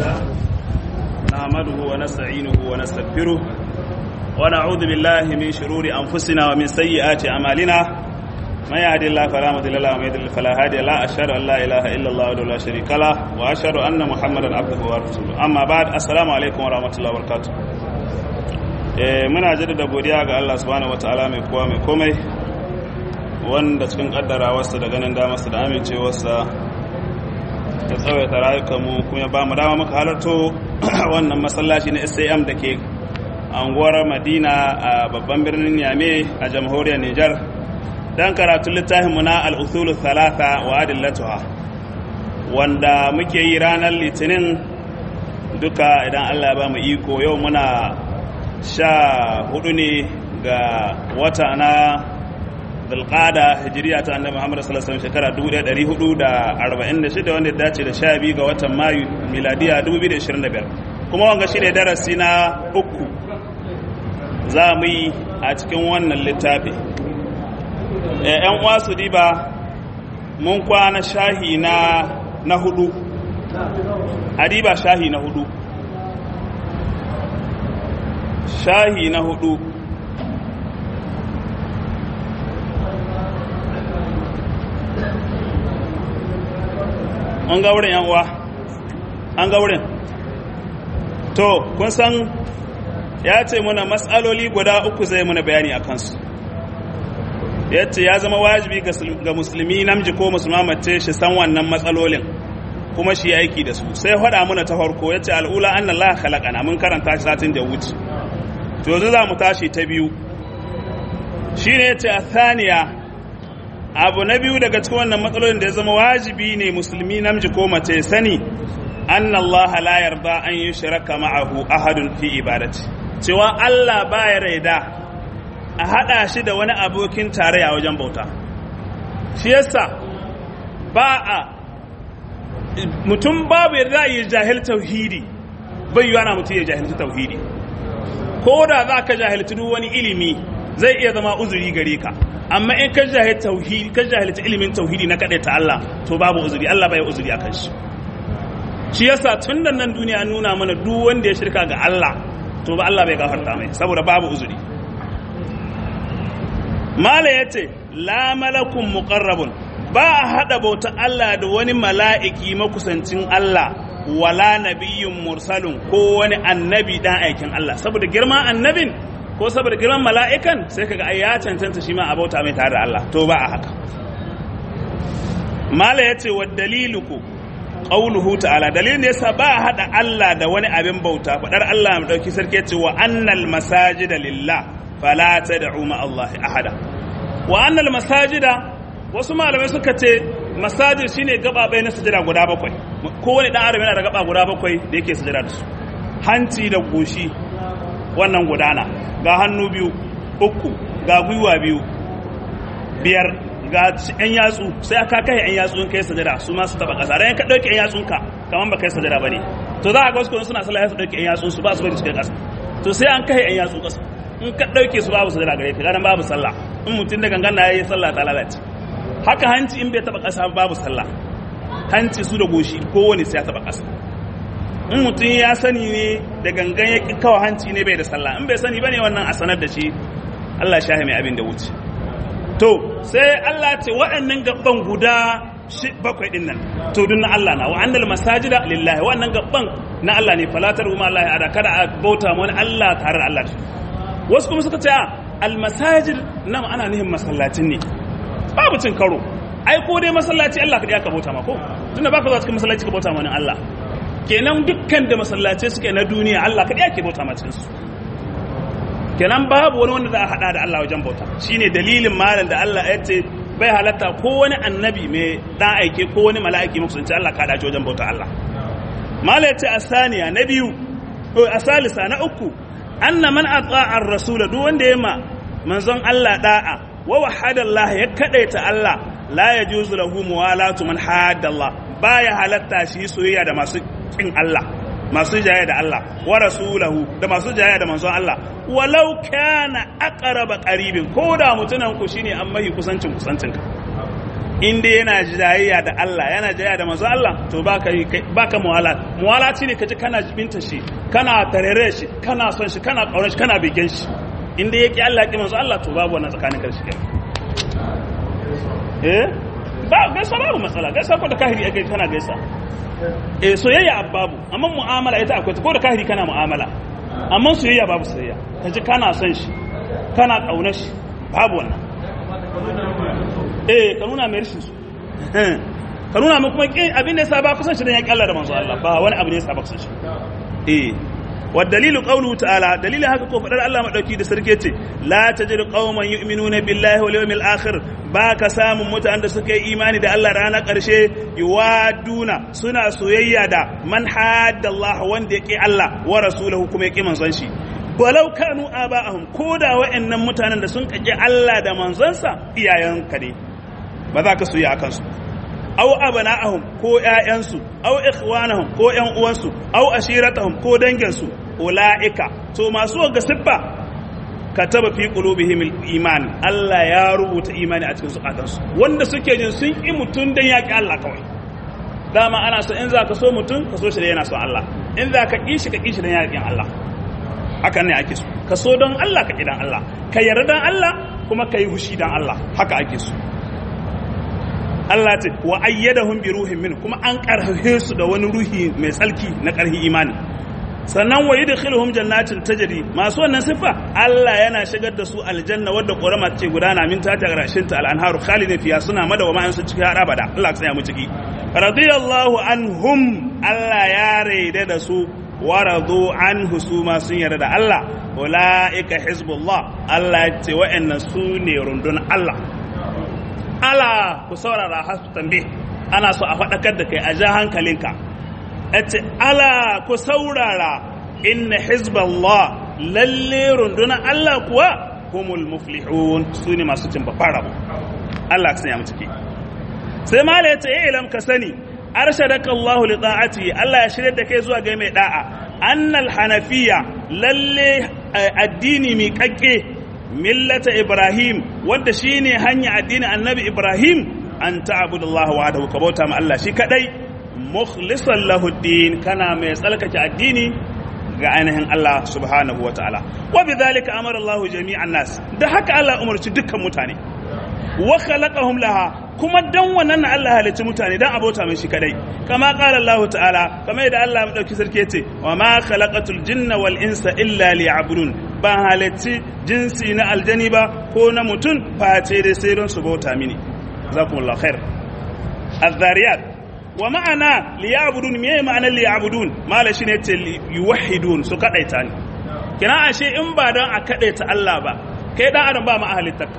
لله نحمده ونستعينه ونستغفره ونعوذ بالله من شرور أنفسنا ومن سيئات أعمالنا من يهد الله فلا مضل له ومن يضلل فلا هادي له أشهد أن لا إله إلا الله وحده لا شريك له وأشهد أن محمدا عبده ورسوله أما بعد السلام عليكم ورحمة الله وبركاته muna jaddada godiya ga Allah subhanahu wataala mai kowa mai komai wanda cikin kaddarawarsa da ganin damarsa da amincewarsa ta tsawaita rayukanmu kuma ba mu dama muka halarto wannan masallaci na sam da ke anguwar madina a babban birnin yame a jamhuriyar nijar don karatun littafinmu na al'uthulu thalatha wa adillatuha wanda muke yi ranar litinin duka idan allah ba mu iko yau muna sha hudu ne ga wata na dalqada hijiriya ta annabi Muhammad sallallahu alaihi wasallam shekara 1446 wanda ya dace da 12 ga watan Mayu miladiya 2025 kuma wanga shine darasi na uku za mu yi a cikin wannan littafi yan uwa su diba mun kwana shahi na na hudu adiba shahi na hudu shahi na hudu an ga wurin yan uwa an ga wurin to kun san ya ce muna matsaloli guda uku zai muna bayani a kansu ya ce ya zama wajibi ga musulmi namji ko musulma mace shi san wannan matsalolin kuma shi aiki da su sai faɗa muna ta farko ya ce al'ula an Allah khalaqana mun karanta shi satin da wuce to yanzu za mu tashi ta biyu shine ya ce a thaniya abu na biyu daga cikin wannan matsalolin da ya zama wajibi ne musulmi namiji ko mace sani anna Allah la yarda an yi shiraka ma'ahu ahadun fi ibadati cewa Allah baya raida a hada shi da wani abokin tarayya wajen bauta shi yasa ba a mutum babu yarda yi jahil tauhidi bai yiwa na mutum ya jahilci tauhidi ko da za ka jahilci duk wani ilimi zai iya zama uzuri gare ka amma in ka jahilci tauhidi ka jahilci ilimin tauhidi na kaɗai ta Allah to babu uzuri Allah bai uzuri akan shi shi yasa tun da nan duniya an nuna mana duk wanda ya shirka ga Allah to ba Allah bai gafarta mai saboda babu uzuri mala yace la malakun muqarrabun ba a hada bauta Allah da wani mala'iki makusancin Allah wala nabiyyun mursalun ko wani annabi dan aikin Allah saboda girman annabin ko saboda girman mala'ikan sai kaga ai ya cancanta shi ma a bauta mai tare da Allah to ba a haka mala yace wa daliluku qauluhu ta'ala dalilin da yasa ba a hada Allah da wani abin bauta fadar Allah mai dauki sarki yace wa annal masajida lillah fala tad'u ma Allah ahada wa annal masajida wasu malamai suka ce masajid shine gababai na sujada guda bakwai kowane dan adam yana da gaba guda bakwai da yake sujada da su hanci da goshi wannan gudana ga hannu biyu uku ga gwiwa biyu biyar ga yan yatsu sai aka kai yan yatsu in kai sajada su ma su taba kasa dan ka dauke yan yatsun ka kaman ba kai sajada bane to za ka ga wasu suna sallah su dauke yan yatsun su ba su bari su kai kasa to sai an kai yan yatsu kasa in ka dauke su babu sajada gare ka ganin babu sallah in mutum da gangan na yayi sallah ta lalace haka hanci in bai taba kasa babu sallah hanci su da goshi kowane sai ya taba kasa in mutum ya sani ne da gangan ya kawo hanci ne bai da sallah in bai sani bane wannan a sanar da shi Allah shahi mai abin da wuce to sai Allah ce waɗannan gaban guda bakwai din nan to dun na Allah na wa annal masajida lillahi waɗannan gaban na Allah ne falatar kuma Allah ya kada a bauta wani Allah tare da Allah wasu kuma suka ce a almasajid nan ana nihin masallacin ne babu cin karo ai ko dai masallaci Allah kadai aka bauta ma ko tunda baka zuwa cikin masallaci ka bauta ma wani Allah kenan dukkan da masallace suke na duniya Allah kadai ake bauta ma cikin su kenan babu wani wanda za a hada da Allah wajen bauta shine dalilin malam da Allah ya ce bai halatta ko wani annabi mai dan aike ko wani mala'iki mukusanci Allah ka dace wajen bauta Allah malam ya ce asaniya na biyu ko asalisa na uku anna man ata'a ar-rasul duk wanda ya ma manzon Allah da'a wa wahada Allah ya kadaita Allah la yajuzu lahu muwalatu man hadda Allah baya halatta shi soyayya da masu kin Allah masu jaya da Allah wa rasulahu da masu jaya da manzon Allah walau kana aqraba qaribin ko da mutunan ku shine an mahi kusancin kusancin ka in dai yana jayayya da Allah yana jayayya da manzo Allah to baka baka muwala muwala ne kaji kana jibinta shi kana tarere shi kana son shi kana kaunar shi kana bigen shi in dai yake Allah yake manzo Allah to babu wannan tsakanin karshe eh ba gaisa babu matsala gaisa ko da kahiri ake kana gaisa eh soyayya babu amma mu'amala ita akwai ko da kahiri kana mu'amala amma soyayya babu soyayya kaji kana son shi kana kaunar shi babu wannan eh ka nuna mai rishin su ka nuna mai kuma abin da ya saba kusan shi dan ya kyalla da manzo Allah ba wani abu ne ya saba kusan shi eh wa dalilu qawluhu ta'ala dalilin haka ko fadar Allah madauki da sarki yace la tajidu qauman yu'minuna billahi wal yawmil akhir ba ka samun mutanen da suka yi imani da Allah ranar karshe yuwaduna suna soyayya da man hadda Allah wanda yake Allah wa rasulahu kuma yake manzon shi walau kanu aba'ahum ko da wa'annan mutanen da sun kaje Allah da manzonsa iyayenka ne ba za ka soyi akan su aw abana'ahum ko ƴaƴansu aw ikhwanahum ko ƴan uwansu aw ashiratahum ko danginsu ulaika to masu ga siffa kataba fi qulubihim iman Allah ya rubuta imani a cikin zukatansu wanda suke jin sun ki mutun dan yaki Allah kawai dama ana so in za ka so mutun ka so shi da yana son Allah in za ka kishi ka kishi dan yakin Allah haka ne ake so ka so don Allah ka dan Allah ka yarda dan Allah kuma ka yi hushi dan Allah haka ake so Allah ce wa ayyadahum bi ruhin min kuma an karhe su da wani ruhi mai tsalki na karhi imani sannan wa yudkhiluhum jannatin tajri masu wannan sifa Allah yana shigar da su aljanna wadda ƙorama ce gudana min ta ta garashin ta al-anharu khalidin fiya suna madawama an su ciki har abada Allah ya tsaya mu ciki radiyallahu anhum Allah ya raida da su waradu anhu su ma sun yarda da Allah ulaika hizbullah Allah ya ce wa'annan su ne rundun Allah ala ku saurara har su tambe ana so a faɗakar da kai a ja hankalinka ce ala ku saurara inna hizballah lalle rundunar Allah kuwa humul muflihun su ne masu cin babban rabo Allah ka sanya mu ciki sai mala ya ce ya ilam ka sani arshadaka Allah li ta'ati Allah ya shirya da kai zuwa ga mai da'a annal hanafiya lalle addini mi kakke millata ibrahim wanda shine hanya addinin annabi ibrahim an ta'budallaha wahdahu ka bauta ma Allah shi kadai mukhlisan lahu din kana mai tsalkake addini ga ainihin Allah subhanahu wa ta'ala wa bidhalika amara Allah jami'an nas da haka Allah umarci dukkan mutane wa khalaqahum laha kuma dan wannan na Allah halicci mutane dan abota mai shi kadai kama qala Allah ta'ala kama yadda Allah ya dauki sarki yace wa ma khalaqatul jinna wal insa illa liya'budun ba halicci jinsi na aljani ba ko na mutum face dai sai don su bauta mini jazakumullahu khair az-zariyat wa ma'ana liya'budun me ma'anar liya'budun mala shine yace yuwahhidun su kadaita ni kina ashe in ba dan a kadaita Allah ba kai dan adam ba ma ahlittaka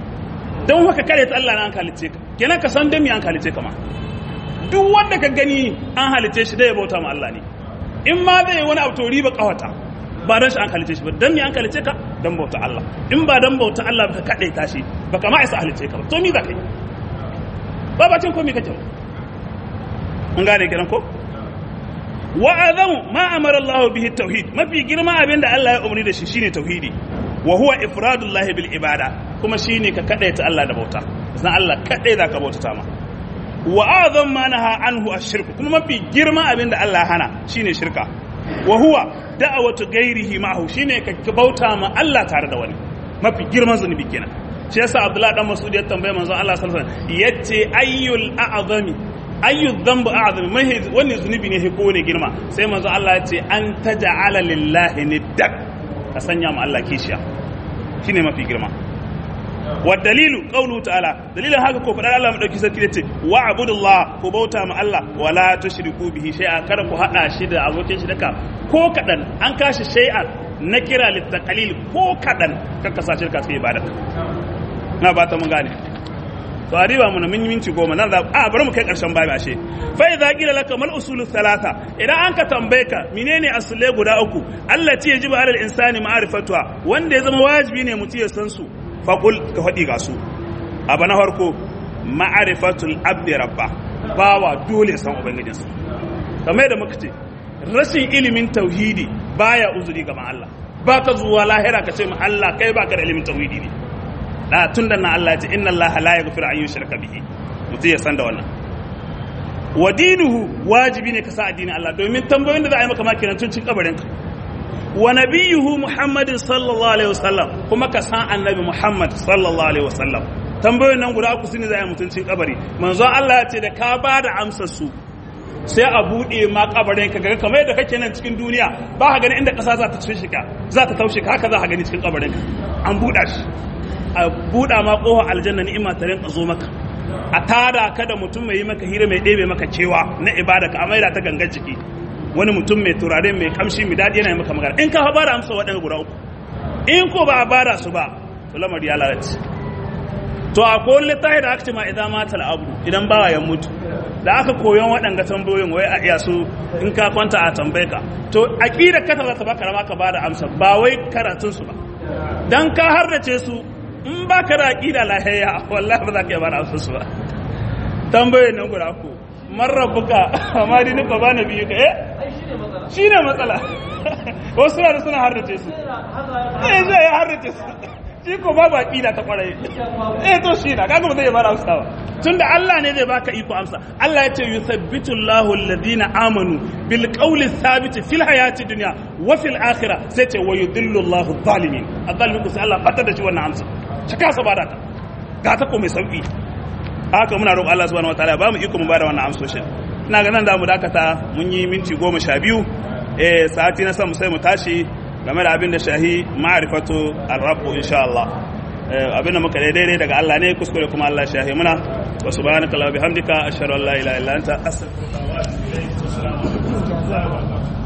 don haka kare ta Allah na an halice ka kenan ka san dan me an halice ka ma duk wanda ka gani an halice shi dai ya bauta ma Allah ne in ma zai wani abu to riba kawata ba dan shi an halice shi ba dan me an halice ka dan bauta Allah in ba dan bauta Allah ba ka kade ta shi baka ma isa halice ka ba to me za ka yi ba ba cin komai kake mun gane kiran ko wa azam ma amara Allah bihi tauhid mafi girma abinda Allah ya umarni da shi shine tauhidi wa huwa ifradullahi bil ibada kuma shine ka kadaita Allah da bauta zan Allah kadai za ka bauta ma wa azam ma naha anhu ash-shirk kuma mafi girma abinda Allah hana shine shirka wa huwa da'watu ghairihi ma'ahu shine ka bauta ma Allah tare da wani mafi girman zunubi kenan shi yasa Abdullah dan Mas'ud ya tambaye manzon Allah sallallahu alaihi wasallam yace ayyul a'zami ayyu dhanbu a'zami mai wani zunubi ne ko ne girma sai manzon Allah ya ce an taj'ala lillahi niddak ka sanya ma Allah kishiya shine mafi girma wa dalilu qawluhu ta'ala dalilin haka ko fadar Allah madauki sarki yace wa abudullah ko bauta ma Allah wala tushriku bihi shay'a kada ku hada shi da abokin shi daka ko kadan an kashi shay'an na kira litaqalil ko kadan kaka sa shirka sai ibada na ba ta mun gane to a riba mu na mun yi minti goma nan za a bari mu kai karshen babu ashe fa idza qila laka mal usulu thalatha idan an ka tambaye ka menene asulai guda uku allati yajibu alal insani ma'rifatuha wanda ya zama wajibi ne mutum ya san su fa qul ka fadi ga su abu na farko ma'rifatul abdi rabba bawa dole san ubangijinsa kamar yadda muka ce rashin ilimin tauhidi baya uzuri gaban Allah baka zuwa lahira ka ce ma Allah kai baka da ilimin tauhidi ne da tun da na Allah ce inna Allah la yaghfiru an yushraka bihi mutum ya san da wannan wa dinuhu wajibi ne ka sa addinin Allah domin tambayoyin da za a yi maka ma kenan tun cin kabarin ka wa nabiyuhu muhammadin sallallahu alaihi wasallam kuma ka san annabi muhammad sallallahu alaihi wasallam tambayoyin nan guda uku su ne za a yi mutuncin kabari manzo Allah ya ce da ka ba da amsar su sai a buɗe ma kabarin ka ga kamar yadda kake nan cikin duniya ba ka gani inda ƙasa za ta tushe ka za ta taushe ka haka za ka gani cikin kabarin ka an buɗa shi a buɗa ma ƙofar aljanna ni'ima ta rinka zo maka a tada ka da mutum mai yi maka hira mai ɗebe maka cewa na ibada ka a maida ta gangan ciki wani mutum mai turare mai kamshi mai daɗi yana maka magana in ka ba da amsa waɗanda guda uku in ko ba a bada su ba to lamari ya lalace to a kowane littafi da aka ce ma idan mata abu idan bawa ya mutu da aka koyon waɗanga tambayoyin wai a iya su in ka kwanta a tambaye ka to aqidar ka za ta baka rama ka bada amsa ba wai karatun su ba dan ka harrace su in ba ka da aqida lahiya wallahi ba za ka iya bada amsa su ba tambayoyin nan guda ko man rabbuka amma dini ba ba nabi ka eh shine matsala wasu suna da suna harrace su eh zai ya harrace su shi ko babu aqida ta kwarai eh to shi na kaga ba zai bada amsa ba tunda Allah ne zai baka iko amsa Allah ya ce yuthabbitu Allahu alladhina amanu bil qawli thabit fil hayati dunya wa fil akhirah sai ce wa yudillu Allahu zalimin azalimin ku sai Allah batar da shi wannan amsa shi kasa bada ta ga ta ko mai sauki haka muna roƙon Allah subhanahu wataala ba mu iko mu bada wannan amsoshin ina ga nan da mu dakata mun yi minti goma sha biyu eh sati na sama sai mu tashi game da abin da shahi ma'arifatu ar-rabb insha Allah abin da muka daidai daga Allah ne kuskure kuma Allah shahi muna wa subhanaka la bihamdika ashhadu an la ilaha illa anta astaghfiruka wa atubu ilayk